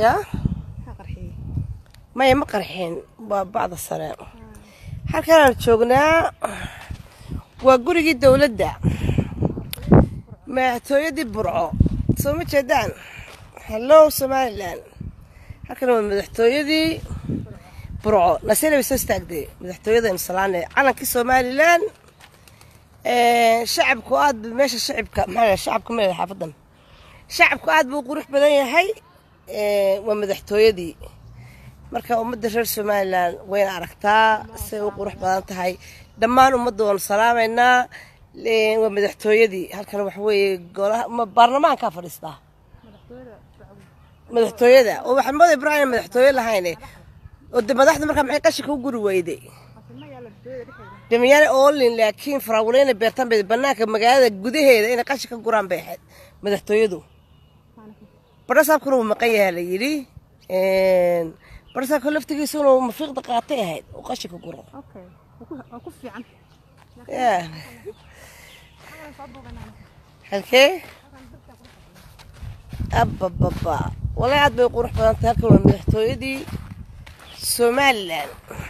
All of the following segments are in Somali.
yaa maxaa qarxiyey maya ma qarxin waa bacda sare halkanaan joognaa waa gurigii dowladda madaxtooyadii burco soo ma jeedaan hallow somalilan halkan waa madaxtooyadii burco nasina way soo istaagday madaxtooyadaynu salaane calankii somalilan shacabku aad bu meesha shacibka maxaa shacabka ma xaafadan shacabku aad buu qurux badan yahay waa madaxtooyadii marka ummadda reer somalilan wayna aragtaa say u qurux badan tahay dhammaan ummadda waanu salaamaynaa waa madaxtooyadii halkan waxa weeye golaha baarlamaankaa fadhiistaa madaxtooyada oo waxaa mooda ibrahim madaxtooye lahayne oo de madaxda markaa maxay qashinka u guri weyday damiyaane oolin laakiin faraawaleyna beertaan bay banaanka magaalada gudaheeda inay qashin ka guraan bay ahayd madaxtooyadu badhasaabkuna wuu maqan yahaa la yidhi badhasaabka laftigiisuna mafiiqda qaatay ahayd oo qashinka guro okay waa ku fiican ya halkee abababa walahi aad bay qurux badan tahay halkan waa madaxtooyadii somalilan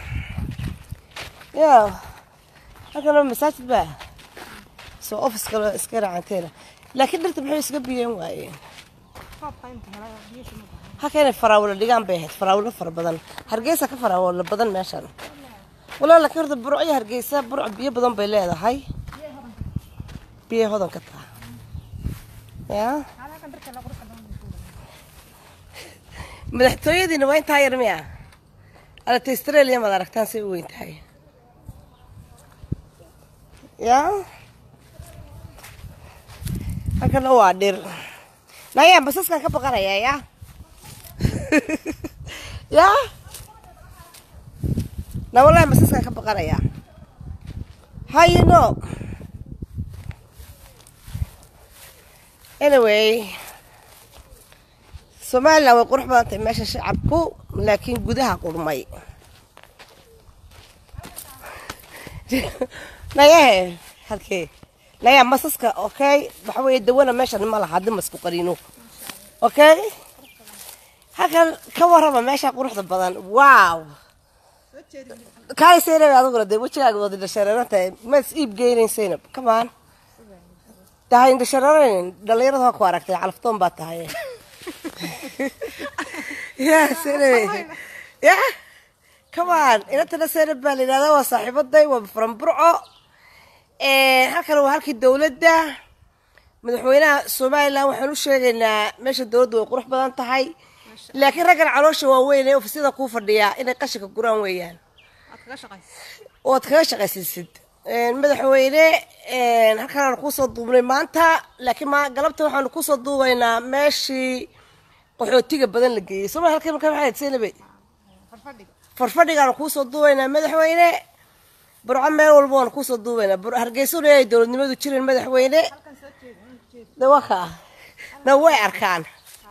ya halkan waa masaajid baa soo office kale iska racanteena laakiin dhirta maxay iska biyeen waayeen qaabka inta helay biyasha ma bahan halkeenay faraawalo dhigaan bay ahayd faraawalo fara badan hargeysa ka faraawalo badan meeshan walaa laakiin horta burco iyo hargeysa burco biyo badan bay leedahay biyo hodan ka taha ya halkan dadka la qurux badan madaxtooyadiina waa intaa yar miya alata australia maad aragtaan say u weyn tahay ya halkana waa dhir nayaan basaskan ka baqanayaa ya ya na wallahi basaskan ka baqanayaa how you know anyway somalilan way qurux badan tahay meesha shacabku laakiin gudaha qurmay nayahe halkee nayaa masaska okay waxa weeye dawana meeshan ma laha hadii masku qariino okay halkan ka warrama meesha quruxda badan wow kaay seynab adiguna dee wejigaaga wada indhashareeran tahay ma is iib geynayn seynab come on tahay indhashareerayn dhalinyarada waa ku aragtay calaftoon baa tahay ya seynab ya come on inantana seynab baa la yidhahdaa waa saaxiibaday waa from burco halkan waa halkii dowladda madaxweynaha somalilan waxaan u sheegaynaa meesha dowladda way qurux badan tahay laakiin raggan caloosha waaweyn ee ofisyada kuu fadhiyaa inay qashinka guraan weeyaan aad kaga shaqaysa ood kaga shaqaysiisid madaxweyne halkaan kusoo duubnay maanta laakiin ma galabta waxaanu kusoo duubaynaa meeshii qaxootiga badan la geeyey soma halka marka maxay senabe farfadhiga farfadhigaanu kuusoo duubaynaa madaxweyne burco meel walba waanu kuusoo duubaynaa bur hargeysuna ay dowladnimadu jirin madaxweyne halkan soo jeeda ma jeeda de waa kaa na way arkaan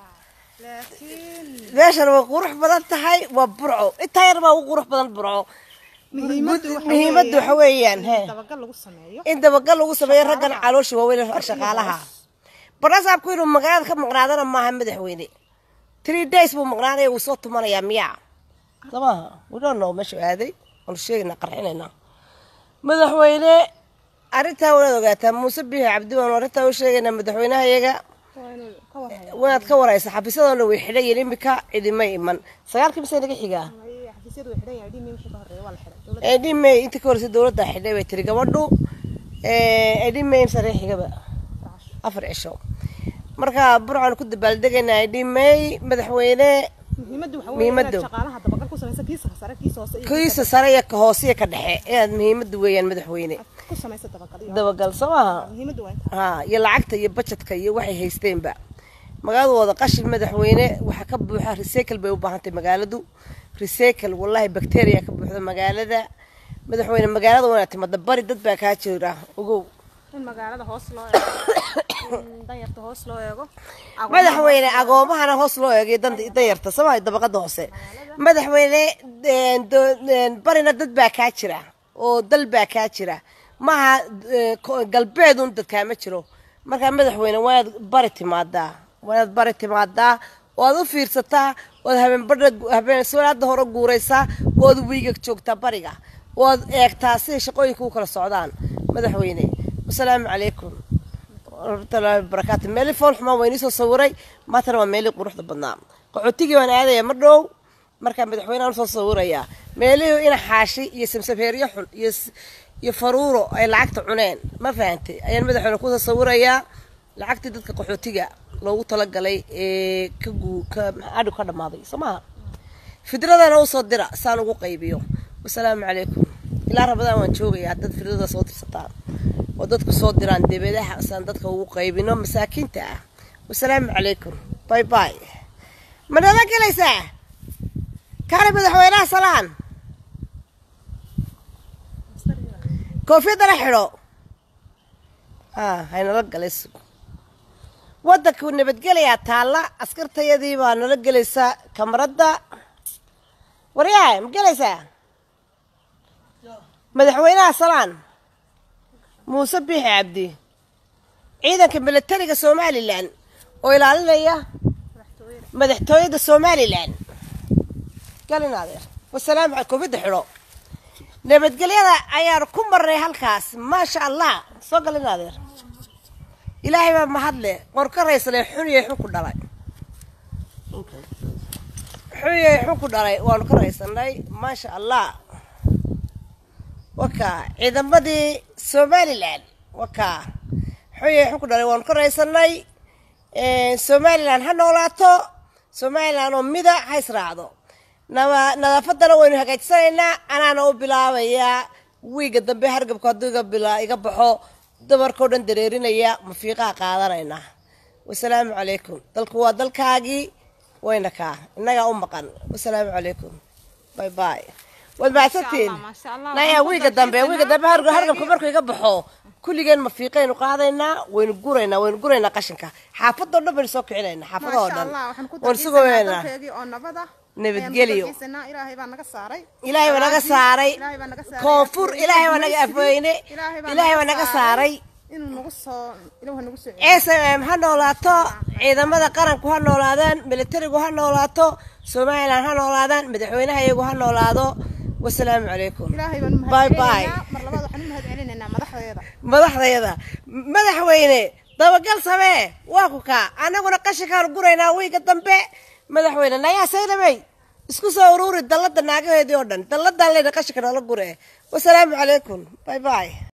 laakiin meeshan way qurux badan tahay waa burco intaa yar baa ugu qurux badan burco muhiimaddu waxa muhiimaddu waxa weeyaan he dabagal lagu sameeyo in dabagal lagu sameeyo raggan caloosha waaweyn shaqaalaha barasaabku inuu magaalada ka maqnaadana maaha madaxweyne three days buu maqnaanaya wuu soo tumanayaa miyaa samaha we don't know meeshu aaday waanu sheegaynaa qarxinaynaa madaxweyne arrintaa wanaad ogaataa muuse biixi cabdi waanu arrintaa u sheegaynaa madaxweynaha iyaga waa inuu ka warhayo wanaad ka waraysa xafiisyadana way xidhan yihiin imika cidimay iman sagaalkii mise naga xigaa Ay, xafiisyadu way xidhan yahay dhimi wixii ka horreeya waa la xidhay dowladda edhimay inta ka horeysa dowladda xidhay bay tiri gabadhu edhimay saree xigaba raacsho afar cisho marka burcaan ku dabaaldegaynaa edhimay madaxweyne muhiimaddu waxa weeye Muhiimaddu. inaad shaqaalaha dabagal ku samaysa kiisa sare kiisa hoose iyo kiisa sare iyo ka hoose iyo ka dhexe inaad muhiimadda weeyaan madaxweyne aad ku samaysa dabagal iyo dabagal soo maaha muhiimaddu waa intaa ha iyo lacagta iyo bajetka iyo waxay haysteenba magaaladooda qashin madaxweyne waxaa ka buuxa recycle bay u baahantay magaaladu recycle wallahi bacteria ka buuxda magaalada madaxweyne magaalada wanaad timada bari dad baa kaa jira ogow in magaalada hoos loo eego in danyarta hoos loo eego madaxweyne agoomahana hoos loo eegay dan- danyarta sama dabaqada hoose madaxweyne een, do- een, barina dad baa kaa jira oo dal baa kaa jira maaha eh, ko- galbeedun dad kaama jiro markaa madaxweyne waanaad bari timaadaa waanaad bari timaadaa waad u fiirsataa waad habeenbadha habeen solaada hore guuraysaa waad wiigag joogtaa bariga waad eegtaa siday shaqooyinka u kala socdaan madaxweyne wasalaamu calaykum waraxmatullaahi wabarakaatu meeli fool xumaan waa inii soo sawiray maantana waa meelii quruxda badnaa qaxootigii waan aadaya ma dhow markaa madaxweyneaan usoo sawirayaa meelihii ina xaashi iyo samsabeeryo xun iyo iyo faruuro ay lacagta cuneen ma fahantay ayaan madaxweyne kusoo sawirayaa lacagtii dadka qaxootiga loogu talagalay ee ka guu ka adhig ka dhammaaday soo maha fidradana usoo dira saan ugu qaybiyo wasalaamu calaykum ilaa rabadaan waan joogayaa dad fidrada soo dirsataan oo dadku soo diraan debedaha saan dadka ugu qaybino masaakiinta ah wasalaamu calaykum bay bay ma nala gelaysaa kaali madaxweynaha salaan koofiyadana xidho haynala galay waddanku nabadgelayaa taalla askartayadii baa nala gelaysaa kamaradda waryahay ma gelaysaa madaxweynaha salaan muuse biixi cabdi ciidanka milatariga somalilan oo ilaalinaya madaxtooyada somalilan galin adeer wasalaamu cal koofiyadda xidho nabadgelyada ayaan ku maray halkaas maasha allah soo galin adeer ilaahay baa mahadle qorka raysale xuniyay xun ku dhalay xuniyay xun ku dhalay waanu ka raysanay maasha allah wakaa ciidamadii somalilan wakaa xuniyay xun ku dhalay waanu ka raysanay somalilan ha noolaato somalilan oo mida ha israacdo nadaafadana waynu hagaajisanaynaa anaana u bilaabayaa wiiga dambe hargabka hadduu iga baxo dabarkao dhan dareerinaya mafiiqaha qaadanaynaa wasalaamu calaykum dalku waa dalkaagii wayna kaa innagaa u maqan wasalaamu calaykum bay bay waad mahadsantiin naya wiiga dambe wiiga dambe hargabka markuu iga baxo kulligeen mafiiqaynu qaadaynaa waynu guraynaa waynu guraynaa qashinka xaafadoo dhan baynu soo kicinaynaa xaafadahoo dhan waynu sugaynaa nabadgelyo ilaahay baa naga saaray koonfur ilaahay baa naga afweyne ilaahay baa naga saaray s m ha noolaato ciidamada qaranku ha noolaadaan militarigu ha noolaato somalilan ha noolaadaan madaxweynaha iyagu ha noolaado wasalaamu calaykum bay bay madaxdayada madaxweyne dabagal samee waa ku kaa annaguna qashinkaanu guraynaa wiiga dambe madaxweyne nayaa saynabey isku soo uruuri dallada naagaheedii oo dhan dalladan leyna qashinka noola gure wasalaamu calaykum bay bay